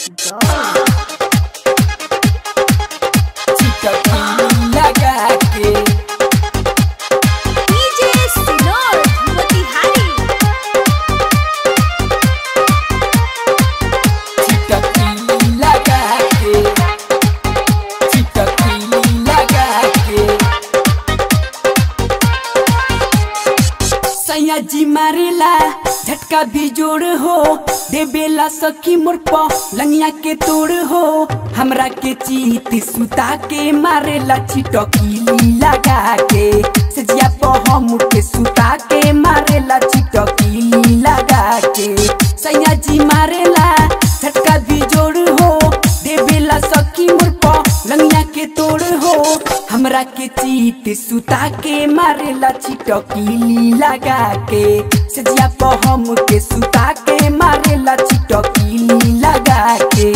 चिटकी लगा के डीजे सिनोर मोतिहारी चिटकी लगा के चिटकी लगा के सैया जी मारेला झटका भी जोड़ हो देबेला सखी मोर प लंगिया के तोड़ हो हमरा के चीत सुता के मारेला चिटकी लगा के सजिया प हम के सुता के मारेला चिटकी लगा के सैया जी मारेला झटका भी जोड़ हो देबेला सखी मोर प लंगिया के तोड़ हो हमरा के चीत सुता के मारेला चिटकी लगा के सजिया प हम के सुता के मारेला चिटकी लगा के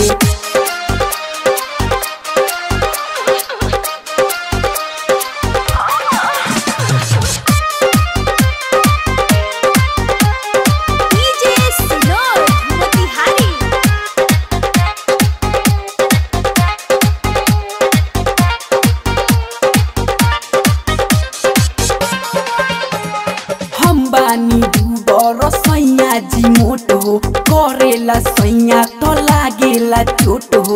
डीजे सिनोर मोतिहारी हम बानी डूबर सैया जी मोट हो करेला सैया तो लागेला चोट हो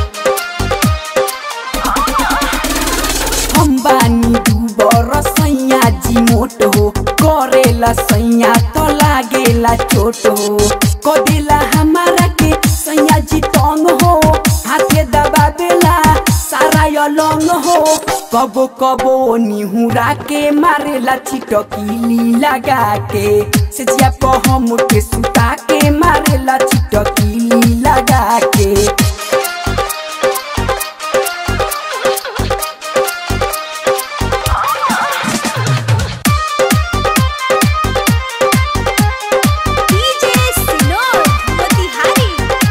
हम बानी डूबर सैया जी मोट हो करेला सैया तो लागेला चोट हो कदेला हमारा के सैया जी तंग हो हाथे दबा देला सारा यलंग हो कबो कबो निहुरा के मारेला चिटकी लगा के सेजिया प हम के सुता के मारेला चिटकी लगा के डीजे सिनोर मोतिहारी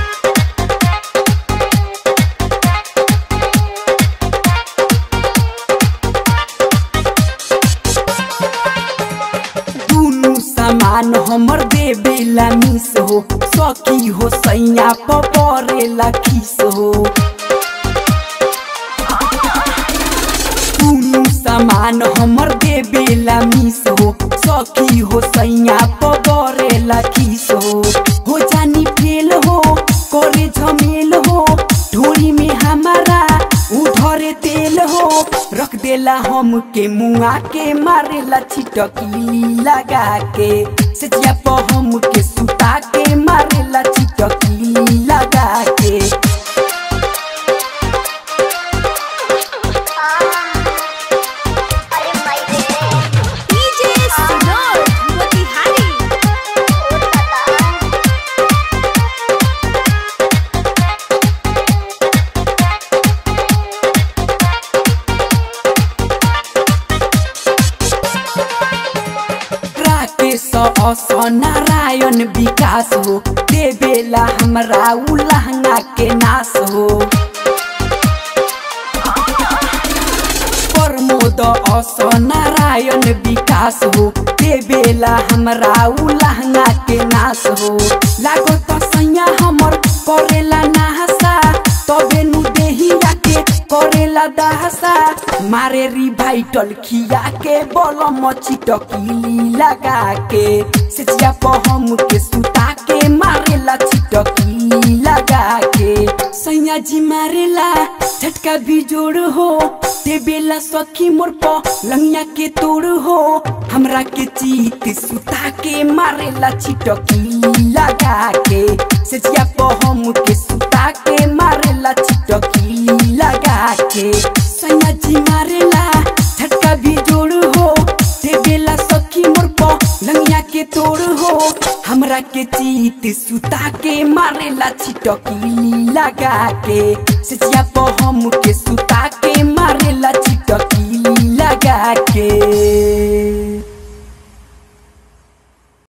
दुनु सामान हमर देवेला मिस हो सखी हो सैया परेला खिस हो दुनु सामान हमर देवेला मिस हो सखी हो सैया परेला खिस हो हो जानी फेल हो करे झमेल हो ढोरी में हमारा उधरे तेल हो रख देला हम के मुआ के मारेला छिटकी लगा के सजिया प हम के सुता के मारेला छिटकी लगा के डीजे सिनोर मोतिहारी राकेश अस नारायण विकास हो देवेला हमरा उ लहंगा के नाश हो प्रमोद अस नारायण विकास हो देवेला हमरा उ लहंगा के नाश हो लागो त सैया हमर करेला नाहसा तबे नु देहिया के करेला दहसा मारे रिवाइटल खिया के बलम चिटकी लगा के सेचिया प हम के सुता के मारेला चिटकी लगा के सैया जी मारेला झटका भी जोड़ हो देवेला सखी मोर प लंगिया के तोड़ हो हमरा के चीत सुता के मारेला चिटकी लगा के सेचिया प हम के सुता के मारेला चिटकी लगा के सैया जी मारेला झटका भी जोड़ हो देवेला सखी मोर प लंगिया के तोड़ हो हमरा के चीत सुता के मारेला छिटकी लगा के सेचिया प हम के सुता के मारेला छिटकी